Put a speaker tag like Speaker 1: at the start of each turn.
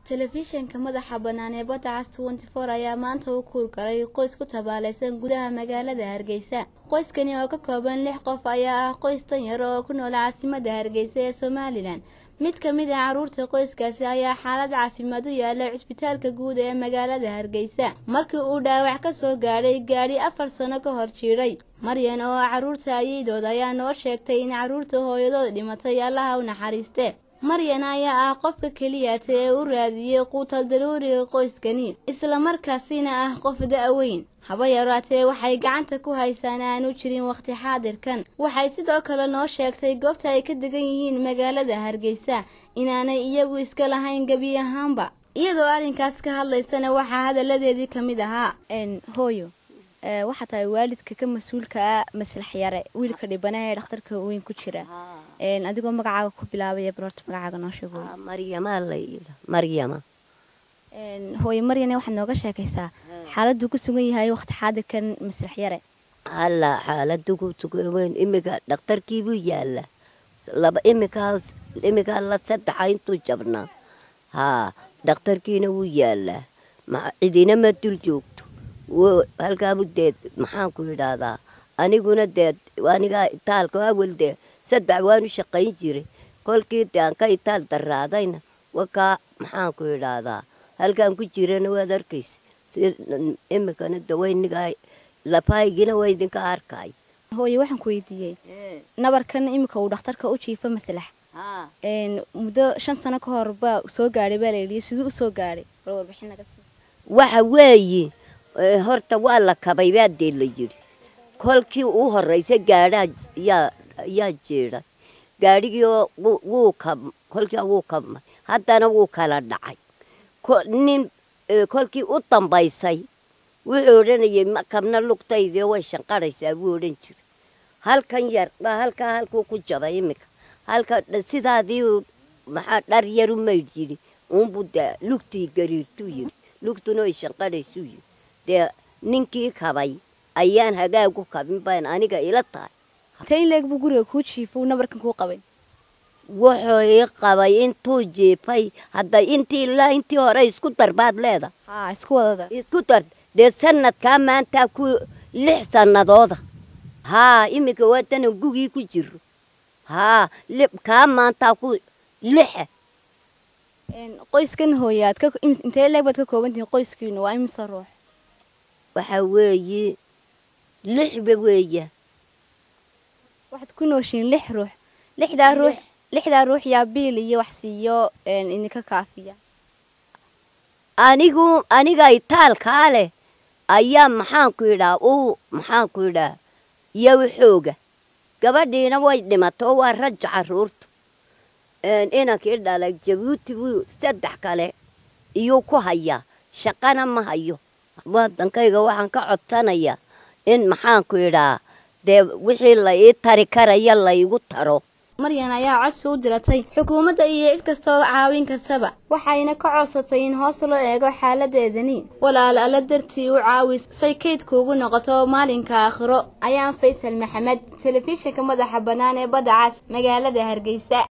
Speaker 1: telefishanka madaxa bannaan ee badda cas tenty four ayaa maanta u kuur galay qoys ku tabaalaysan gudaha magaalada hargeysa qoyskani oo ka kooban lix qof ayaa ah qoys danyar oo ku nool caasimada hargeysa ee somalilan mid ka mid ah caruurta qoyskaasi ayaa xaalad caafimaad u yaala cisbitaalka guud ee magaalada hargeysa markii uu dhaawac ka soo gaadhay gaadhi afar sano ka hor jiidhay maryan oo ah caruurta ayeydood ayaa noo sheegtay in caruurta hooyadood dhimatay allaha u naxariiste maryan ayaa ah qofka keliyata ee u raadiyey quutal daruuriga qoyskani islamarkaasina ah qof da-weyn haba yaraatee waxay gacanta ku haysaan aanu jirin wakhti xaadirkan waxay sidoo kale noo sheegtay goobta ay ka degan yihiin magaalada hargeysa inaanay iyagu iska lahayn gebi ahaanba iyadoo arrinkaas ka hadlaysana waxaa hadalladeedii ka mid ahaa hooyo waxaa tahay waalidka ka mas-uulka ah maslax yare wiilka dhibana ee dhakhtarka weyn ku jira adigoo magacaaga ku bilaabaya barorta magacaaga noo sheego
Speaker 2: maryamaa la yidha maryama
Speaker 1: hooye maryane waxaad nooga sheekaysaa xaaladuu ku sugan yahay waqti xaadirkan maslax yare
Speaker 2: halla xaaladu ku sugan weyn imika dhakhtarkiibuu yaalla laba imikaas imikaa la saddexa intuu jabnaa haa dhakhtarkiina wuu yaallaa cidina ma dul joogto halkaabu deed maxaanku yidhaahdaa aniguna deed anigaa itaalka awal dee saddex waanu shaqayn jiray kolkii de aan ka itaal daraadayna wakaa maxaanku yidhaahdaa halkaan ku jirana waad arkaysa imikana dawaynigaa lafahaygina waa idinka arkay
Speaker 1: hooye waxaan ku weydiiyey nabarkan imika uu dhakhtarka u jiifo maslax muddo shan sano ka hor baa soo gaadhay baa layidhi siduu usoo gaadhay warbixin naga sii
Speaker 2: waxa weeye horta waa la kabay baa dee la yidhi kolkii u horeysa gaadhaa yaa yaa jeedhay gaadhigii wuu kab kolkii wuu kabmay haddana wuu kala dhacay nin kolkii u dambaysay wuxuu odhanayay ma kabna lugtaydii way shanqarhaysaa buu odhan jiray halkan yar halkaa halkuu ku jabay iminka halka sidaadii maxaa dhar yaru maydh yidhi uunbuu dee lugtii gariirtuu yidhi lugtuna way shanqarhaysuu yidhi dee ninkii kabay ayaan hagaagu kabin baan aniga ila tahay
Speaker 1: tainleeg buu guriga kuu jiifo nabarkan kuu qabay
Speaker 2: wuxuu ii qabay intuu jiifay hadda intii ilaa intii hore isku dar baad leeda
Speaker 1: haa isku wadada
Speaker 2: isku dar dee sanadkaa maantaa ku lix sanadooda haa iminka waatana gugii ku jiro haa kaa maantaa ku lixa
Speaker 1: qoyskan hooyaad intee leeg baad ka koobantihiin qoyskiinu waa imisa ruux
Speaker 2: waxaa weeye lixba weeya
Speaker 1: waxaad ku nooshiin lix ruux lixdaa ruux lixdaa ruux yaa biil iyo wax siiyo idinka kaafiya
Speaker 2: anigu aniga itaalkaa leh ayaa maxaanku yidhaa uu maxaanku yidhaa yow xooga gabadhiina way dhimato waa raja caruurtu inankii dhalay jabuuti buu saddex kale iyuu ku hayaa shaqana ma hayo wadankayga waxaan ka codsanayaa in maxaanku yidhaa dee wixii la ii tari karaya laygu taro
Speaker 1: maryan ayaa codsi u diratay xukuumadda iyo cid kasta oo caawin kartaba waxayna ka codsatay in hoos loo eego xaaladeedani walaal alla dartii u caawis say kaydkuugu noqoto maalinka aakhiro ayaan faysal maxamed telefishinka madaxa bannaan ee badda cas magaalada hargeysa